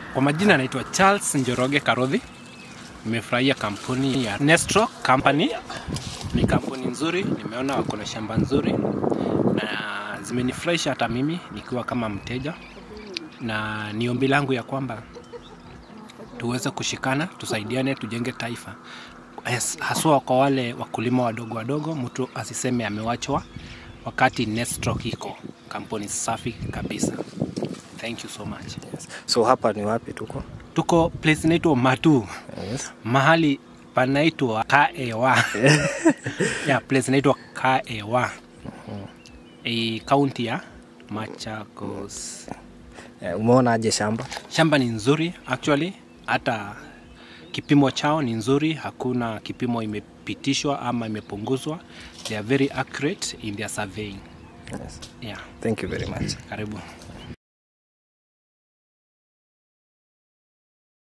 Kwa majina naitwa Charles Njoroge Karodhi. Nimefurahia kampuni ya Nestro Company. Ni kampuni nzuri, nimeona wako na shamba nzuri na zimenifurahisha hata mimi nikiwa kama mteja, na ni ombi langu ya kwamba tuweze kushikana, tusaidiane, tujenge taifa, Has- haswa kwa wale wakulima wadogo wadogo, mtu asiseme amewachwa wakati Nestro iko kampuni safi kabisa. Thank you so much. Yes. So hapa ni wapi tuko? Tuko place inaitwa Matu, Yes. mahali panaitwa Kaewa. yeah, place inaitwa Kaewa. E, kaunti ya Machakos. Eh, umeona aje shamba? Shamba ni nzuri actually, hata kipimo chao ni nzuri, hakuna kipimo imepitishwa ama imepunguzwa. They are very accurate in their surveying. Yes. Yeah, Thank you very much. karibu.